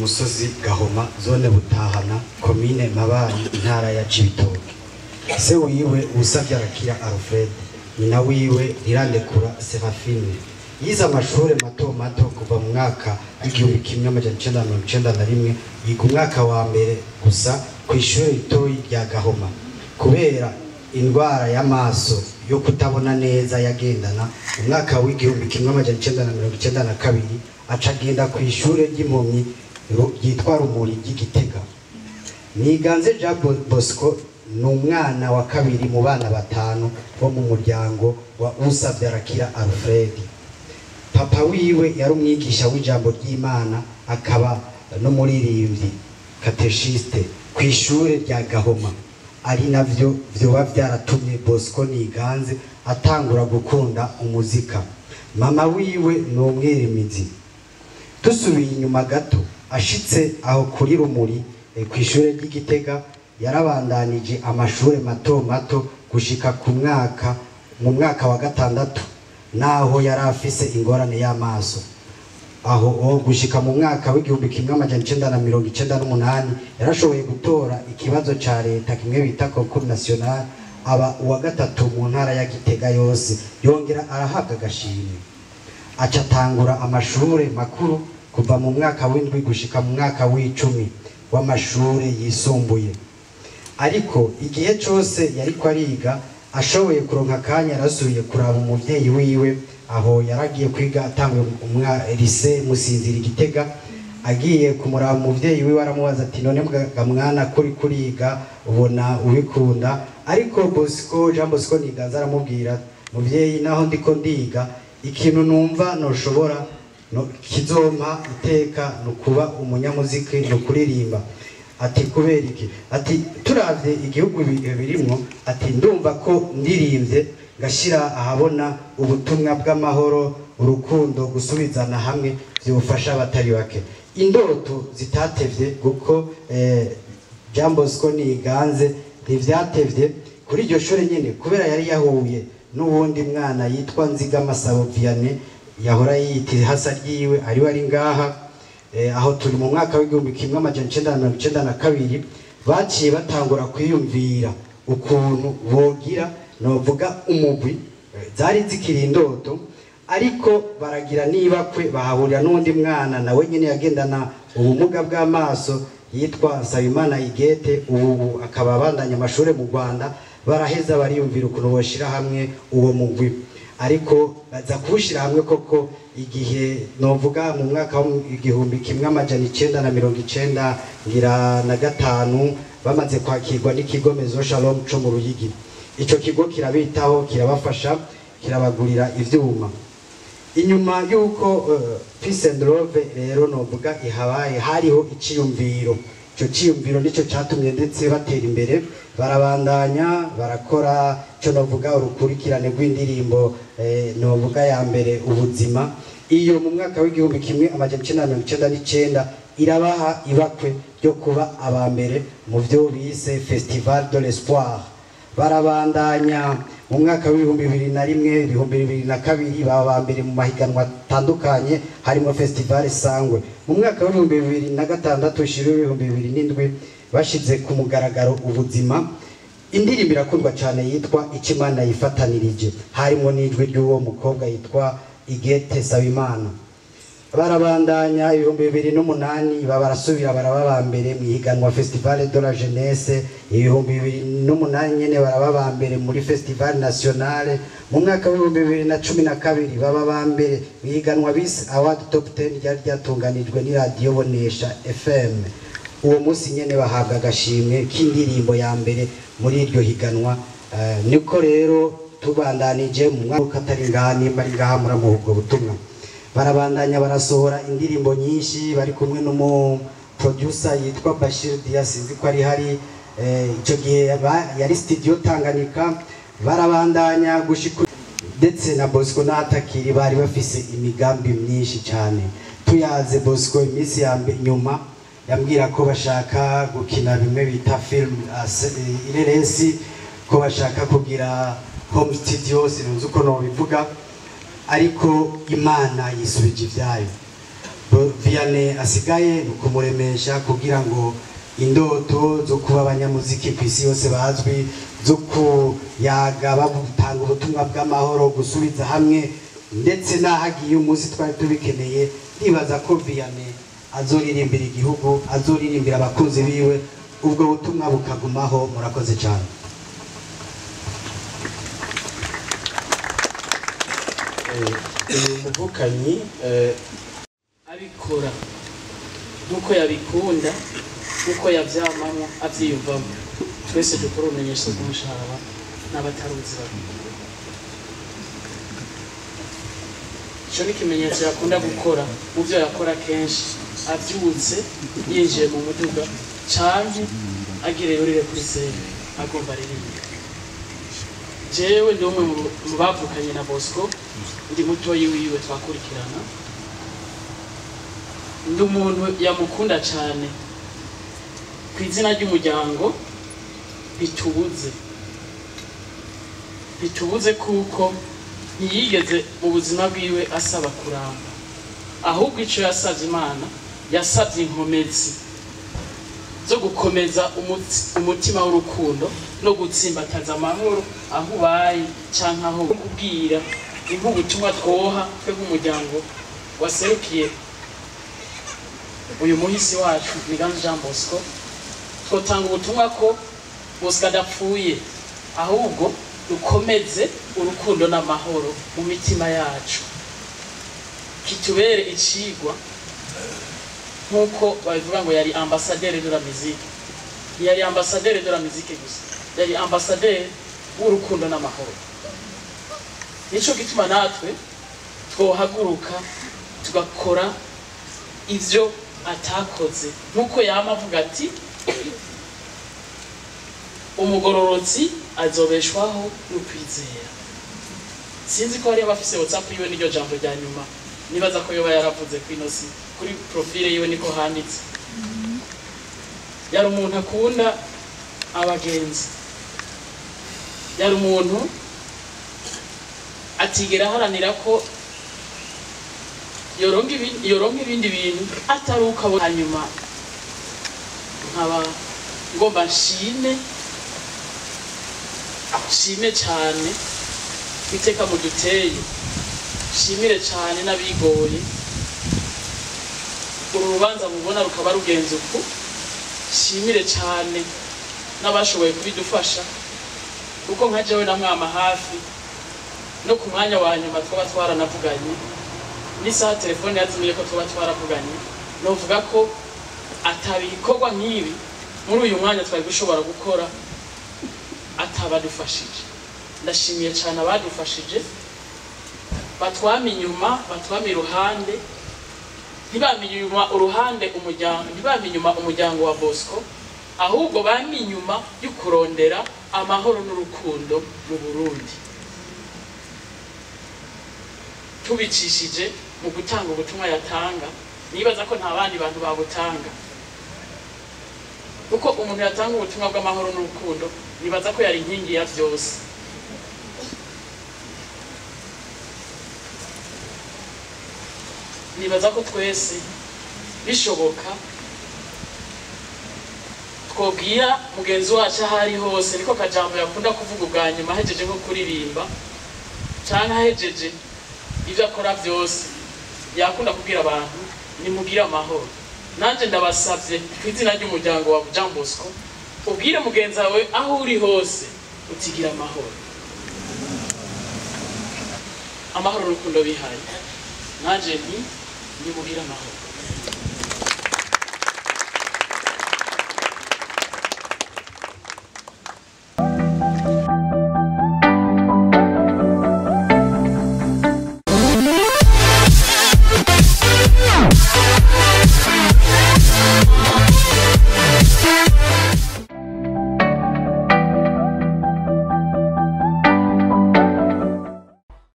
musozi gahoma zone butahana komine mabayi intara ya cibitoke se wiwe usavye arakira alfred nyina wiwe ntirandekura serafine yize amashure mato mato kuva mu mwaka w'igihumbi kimwe amajana icenda na mirongo icenda na rimwe yiga umwaka wa mbere gusa ku ishure ritoyi rya gahoma kubera indwara y'amaso yo kutabona neza yagendana umwaka w'igihumbi kimwe amajana icenda na mirongo icenda na kabiri aca agenda ku ishure ry'impumyi ru- ryitwa rumuri ry'igitega niganze jean Bo- bosco ni umwana wa kabiri mu bana batanu bo mu muryango wa usavye arakira alfred papa wiwe yari umwigisha w'ijambo ry'imana akaba n'umuririmbyi kateshiste ku ishure rya gahoma ari navyo vyoba vyaratumye bosco niganze atangura gukunda umuzika mama wiwe ni umwirimizi dusubiye inyuma gato ashitse aho kuri rumuri eh, ku ishure ry'igitega yarabandanije amashure mato mato gushika ku mwaka mu mwaka wa gatandatu naho yari afise ingorane y'amaso aho o gushika mu mwaka w'igihumbi kimwe amajana icenda na mirongo icenda n'umunani yarashoboye gutora ikibazo ca leta kimwe bita concours national aba uwa gatatu mu ntara ya gitega yose yongera arahabwa agashimwe aca atangura amashure makuru kuva mu mwaka w'indwi gushika mu mwaka w'icumi w'amashure yisumbuye ariko igihe cose yariko ariga ashoboye kuronka akanya yarasubiye kuraba umuvyeyi wiwe aho yaragiye kwiga atanguye umwa lise musinzira igitega agiye kumuraba umuvyeyi wiwe aramubaza ati none mga mwana kuri kuriga ubona ubikunda ariko bosco jean bosco niganza aramubwira muvyeyi naho ndiko ndiga ikintu numva noshobora no, kizompa iteka ni ukuba umunyamuziki ni ukuririmba ati kubera iki ati turavye igihugu bi- birimwo ati ndumva ko ndirimbye ngashira ahabona ubutumwa bw'amahoro urukundo gusubizana hamwe vyofasha abatari bake indoto zitatevye kuko eh, Jean Bosco niganze ntivyatevye kuri iryo shure nyene kubera yari yahuye n'uwundi mwana yitwa Nziga Masabo Vianney yahora yiyita hasa ryiwe ariwe ari ngaha eh, aho turi mu mwaka w'igihumbi kimwe amajana icenda na mirongo icenda na kabiri baciye batangura kwiyumvira ukuntu bogira novuga umugwi eh, zari zikiri indoto ariko baragira nibakwe bahahurira n'undi mwana nawe nyene yagendana ubumuga bw'amaso yitwa Nsabimana Igete ubu akaba abandanya amashure mu Rwanda baraheza bariyumvira ukuntu boshira hamwe uwo mugwi ariko baza kuwushyira hamwe koko igihe novuga mu mwaka w'igihumbi kimwe amajana icenda na mirongo icenda ngira na gatanu bamaze kwakirwa n'ikigo mezo shalom co mu ruyigi ico kigo kirabitaho kirabafasha kirabagurira ivyuma inyuma y'uko uh, peace and love rero novuga ihabaye hariho iciyumviro ico ciyumviro nico catumye ndetse batera imbere barabandanya barakora ico novuga urukurikirane rw'indirimbo eh, novuga ya mbere ubuzima iyo mu mwaka w'igihumbi kimwe amajana icenda na mirongo icenda n'icenda irabaha ibakwe ryo kuba aba mbere mu vyo bise festival de l'espoir barabandanya mu mwaka w'ibihumbi bibiri na rimwe ibihumbi bibiri na kabiri baba ba mbere mu mahiganwa atandukanye harimo festival sangwe mu mwaka w'ibihumbi bibiri na gatandatu shiro w'ibihumbi bibiri n'indwi bashize ku mugaragaro ubuzima indirimbo irakundwa cyane yitwa icyo imana yifatanirije harimo n'ijwi ry'uwo mukobwa yitwa igete sabimana barabandanya ibihumbi bibiri n'umunani baba barasubira baraba ba mbere mu ihiganwa festival de la jeunesse ibihumbi bibiri n'umunani nyene baraba ba mbere muri festival nationale mu mwaka w'ibihumbi bibiri na cumi na kabiri baba ba mbere mu ihiganwa bise award top 10 ryari ryatunganijwe n'iradiyo bonesha fm uwo munsi nyene bahabwa agashimwe k'indirimbo ya mbere muri iryo higanwa Eh, niko rero tubandanije mu mwaka atari ngaha nimba ari ngaha muramuha ubwo butumwa barabandanya barasohora indirimbo nyinshi bari kumwe n'umu producer yitwa Bashir Dia sinzi ko ari hari eh, ico gihe ba- yari studio Tanganyika barabandanya gushika ndetse na Bosco n'atakiri bari bafise imigambi myinshi cyane tuyaze Bosco iminsi ya mbe- nyuma yambwira ko bashaka gukina bimwe bita film uh, se- eh, ireresi ko bashaka kugira home studio sinzi uko nobivuga ariko imana yisubije ibyayo Bo- Vianney asigaye ni ukumuremesha kugira ngo indoto zo kuba abanyamuziki ku isi yose bazwi zo kuyaga batanga ubutumwa bw'amahoro gusubiza hamwe ndetse n'ahagiye umunsi twari tubikeneye ndibaza ko Vianney azoririmbira igihugu azoririmbira abakunzi biwe ubwo butumwa bukagumaho murakoze cyane uyu muvukanyi eh, abikora nk'uko yabikunda nk'uko yabyamamo abyiyumvamo twese dukora ubumenyesho bw'umushahara n'abataruzi babiri icyo ni ikimenyetso yakunda gukora mu byo yakora kenshi abyutse yinjiye mu muduga cyangwa agire yurire kuri sere agomba aririmba jewe ndi umwe mu- mu bavukanye na bosco ndi mutoyi wiwe twakurikirana ndi umuntu yamukunda cyane ku izina ry'umuryango bitubuze bitubuze kuko ntiyigeze mu buzima bwiwe asaba kuramba ahubwo icyo yasabye imana yasabye inkomezi zo gukomeza umuti- umutima w'urukundo no gutsimbataza amahoro aho ubaye cyangwa aho kubwira ni nk'ubutumwa twoha twe nk'umuryango waserukiye uyu muhisi wacu Miganzu Jean Bosco twotanga ubutumwa ko Bosco adapfuye ahubwo dukomeze urukundo n'amahoro mu mitima yacu kitubere icigwa nk'uko babivuga ngo yari ambasaderi de la musique ntiyari ambasaderi de la musique gusa yari ambasaderi w'urukundo n'amahoro nico gituma natwe twohaguruka tugakora ivyo atakoze nk'uko yama avuga ati umugororotsi azobeshwaho no kwizera sinzi ko hari abafise whatsapp yiwe n'iryo jambo rya nyuma nibaza ko yoba yaravuze ku ino si kuri profile yiwe niko handitse yari umuntu akunda abagenzi yari umuntu atigera aharanira ko yoronka ibi- yoronka ibindi bintu atari uko abo hanyuma nkaba ngomba nshime nshime cyane ku iteka muduteye nshimire cyane n'abigoye uru rubanza mubona rukaba rugenze uku nshimire cyane n'abashoboye kubidufasha kuko nka jewe na mwama hafi no ku mwanya wa nyuma twaba twaranavuganye n'isaha telefone yazimiye ko twaba twaravuganye novuga ko atabikorwa nk'ibi muri uyu mwanya twari gushobora gukora atabadufashije ndashimiye cyane abadufashije batwame inyuma batwame iruhande ntibame inyuma uruhande umuryango ntibame inyuma umuryango wa bosco ahubwo bame inyuma yo kurondera amahoro n'urukundo mu burundi tubicishije mu gutanga ubutumwa yatanga nibaza ko nta bandi bantu babutanga kuko umuntu yatanga ubutumwa bw'amahoro n'urukundo nibaza ko yari inkingi ya byose nibaza ko twese bishoboka twobwira mugenzi wacu aho ari hose niko kajambo yakunda kuvuga ubwa nyuma ahejeje nko kuririmba cyangwa ahejeje ibyo akora byose yakunda kubwira abantu nimugire amahoro nanjye ndabasabye ku izina ry'umuryango wa Jean Bosco ubwire mugenzi wawe aho uri hose utigira amahoro amahoro n'urukundo bihaye nanjye nti nimugire amahoro